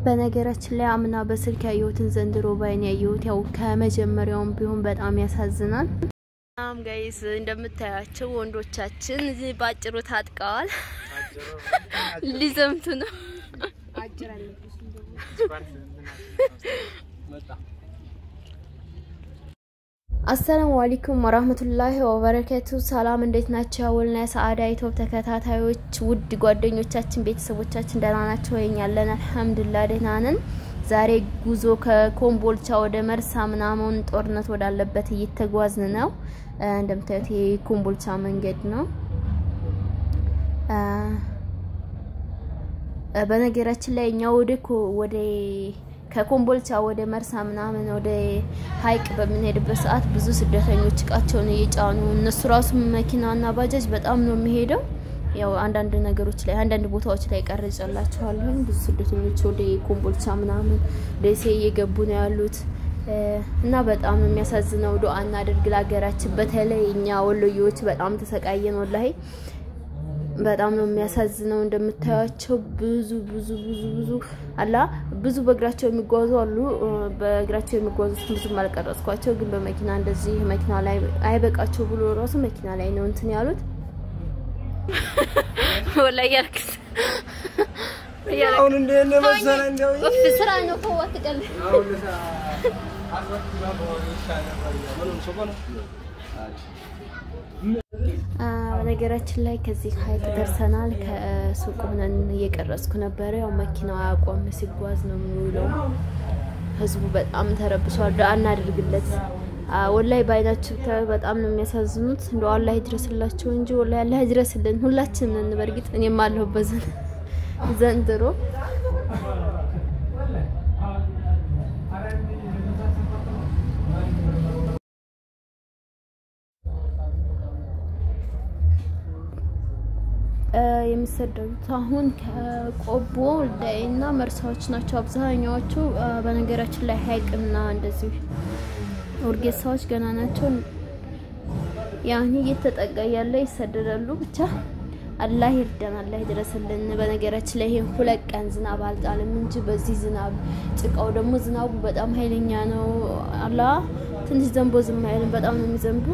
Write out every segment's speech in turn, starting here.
በነገራችን ላይ አምና በስልክ ያየሁትን ዘንድሮ ባይን ያየሁት ያው ከመጀመሪያውም ቢሆን በጣም ያሳዝናል። ናም ጋይስ እንደምታያቸው ወንዶቻችን እዚህ ባጭሩ ታጥቀዋል፣ ሊዘምቱ ነው። አሰላሙ አለይኩም ወራህመቱላሂ ወበረከቱ። ሰላም እንዴት ናቸው? ያወልና የሰዓዳ ኢትዮፕ ተከታታዮች ውድ ጓደኞቻችን፣ ቤተሰቦቻችን ደህና ናቸው? ወይኛ ያለን አልሐምዱሊላህ ደህና ነን። ዛሬ ጉዞ ከኮምቦልቻ ወደ መርሳ ምናምን ጦርነት ወዳለበት እየተጓዝን ነው። እንደምታዩት የኮምቦልቻ መንገድ ነው። በነገራችን ላይ እኛ ወደ ወደ ከኮምቦልቻ ወደ መርሳ ምናምን ወደ ሀይቅ በምንሄድበት ሰዓት ብዙ ስደተኞች እቃቸውን እየጫኑ እነሱ ራሱ መኪናና ባጃጅ በጣም ነው የሚሄደው። ያው አንዳንድ ነገሮች ላይ አንዳንድ ቦታዎች ላይ ቀርጬላችኋለሁ። ብዙ ስደተኞች ወደ ኮምቦልቻ ምናምን ደሴ እየገቡ ነው ያሉት እና በጣም ነው የሚያሳዝነው። ዱአ እናድርግ ለሀገራችን። በተለይ እኛ ወሎዬዎች በጣም ተሰቃየን ወላሂ በጣም ነው የሚያሳዝነው። እንደምታያቸው ብዙ ብዙ ብዙ ብዙ አላ ብዙ በእግራቸው የሚጓዙ አሉ። በእግራቸው የሚጓዙት ብዙም አልቀረጽኳቸው፣ ግን በመኪና እንደዚህ መኪና ላይ አይበቃቸው ብሎ ራሱ መኪና ላይ ነው እንትን ያሉት። ወላሂ ያልክስ አሁን እንደ መሰለ እንደው ስራ ነው ከዋት ቀል በነገራችን ላይ ከዚህ ሀይቅ ደርሰናል። ከሱቅ ሆነን እየቀረጽኩ ነበረ። ያው መኪናው አያቆም ሲጓዝ ነው የሚውለው። ህዝቡ በጣም ተረብሷል። ዱአ እናድርግለት። ወላይ በአይናችሁ በጣም ነው የሚያሳዝኑት። እንደው አላህ ይድረስላቸው እንጂ ወላይ አላህ ይድረስልን ሁላችንም። በእርግጥ እኔም አለሁበት ዘንድሮ የሚሰደዱት አሁን ከቆቦ ወልዳይና መርሳዎች ናቸው አብዛኛዎቹ። በነገራችን ላይ ሀይቅና እንደዚህ ኦርጌሳዎች ገና ናቸው። ያኔ እየተጠቃ ያለ ይሰደዳሉ። ብቻ አላህ ይርዳን፣ አላህ ይድረስልን። በነገራችን ላይ ይሄን ሁለት ቀን ዝናብ አልጣልም እንጂ በዚህ ዝናብ ጭቃው ደግሞ ዝናቡ በጣም ኃይለኛ ነው። አላህ ትንሽ ዘንቦ ዝም አይልም፣ በጣም ነው የሚዘንቡ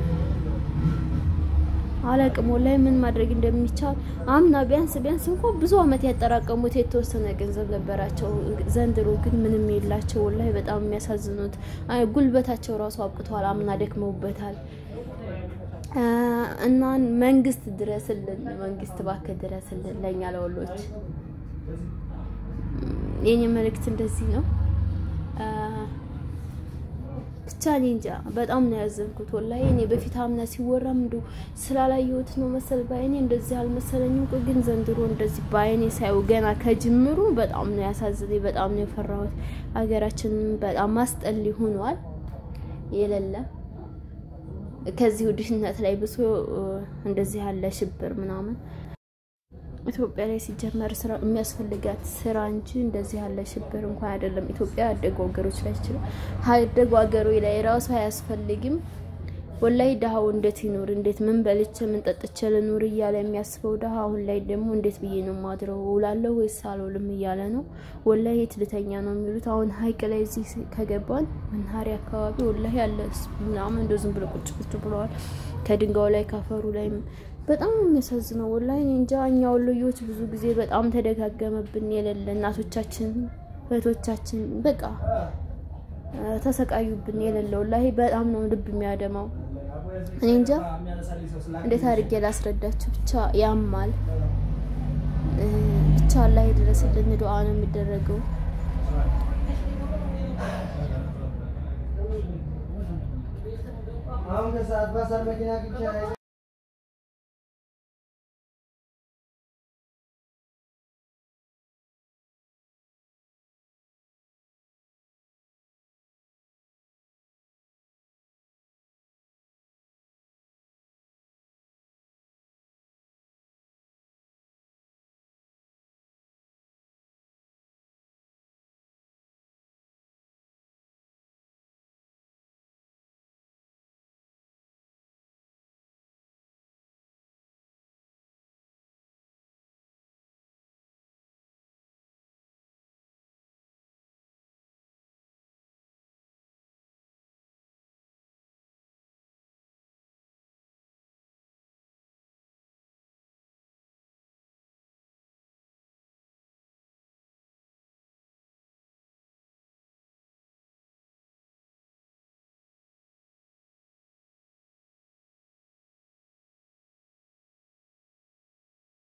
አላቅም ወላሂ ምን ማድረግ እንደሚቻል አምና ቢያንስ ቢያንስ እንኳን ብዙ አመት ያጠራቀሙት የተወሰነ ገንዘብ ነበራቸው። ዘንድሮ ግን ምንም የላቸው። ወላሂ በጣም የሚያሳዝኑት ጉልበታቸው ራሱ አብቅተዋል። አምና ደክመውበታል። እና መንግስት ድረስልን፣ መንግስት እባክህ ድረስልን ለእኛ ለወሎች። የኔ መልእክት እንደዚህ ነው። ብቻ እኔ እንጃ በጣም ነው ያዘንኩት ወላሂ። እኔ በፊት አምና ሲወራም እንዶ ስላላየሁት ነው መሰል ባይኔ እንደዚህ አልመሰለኝም። ግን ዘንድሮ እንደዚህ ባይኔ ሳይው ገና ከጅምሩ በጣም ነው ያሳዝነኝ። በጣም ነው የፈራሁት። ሀገራችን በጣም ማስጠሊ ሆኗል የሌለ ከዚህ ድህነት ላይ ብሶ እንደዚህ ያለ ሽብር ምናምን ኢትዮጵያ ላይ ሲጀመር ስራ የሚያስፈልጋት ስራ እንጂ እንደዚህ ያለ ሽብር እንኳን አይደለም። ኢትዮጵያ ያደጉ ሀገሮች ላይ ይችላል ያደጉ ሀገሮች ላይ ራሱ አያስፈልግም። ወላይ ድሀው እንዴት ይኖር? እንዴት ምን በልቼ ምን ጠጥቼ ልኖር እያለ የሚያስበው ድሀ አሁን ላይ ደግሞ እንዴት ብዬ ነው ማድረው ውላለሁ ወይስ አልውልም እያለ ነው። ወላይ የት ልተኛ ነው የሚሉት። አሁን ሀይቅ ላይ እዚህ ከገባን መናኸሪያ አካባቢ ወላይ ያለ ምናምን እንደ ዝም ብሎ ቁጭ ቁጭ ብለዋል። ከድንጋዩ ላይ ካፈሩ ላይ በጣም የሚያሳዝነው ወላሂ እንጃ። እኛ ወሎዮች ብዙ ጊዜ በጣም ተደጋገመብን የሌለ እናቶቻችን እህቶቻችን በቃ ተሰቃዩብን የሌለ ወላሂ በጣም ነው ልብ የሚያደማው። እኔ እንጃ እንዴት አድርጌ ላስረዳችሁ። ብቻ ያማል። ብቻ አላህ ይድረስልን። ዱአ ነው የሚደረገው። አሁን ከሰዓት ባሳር መኪና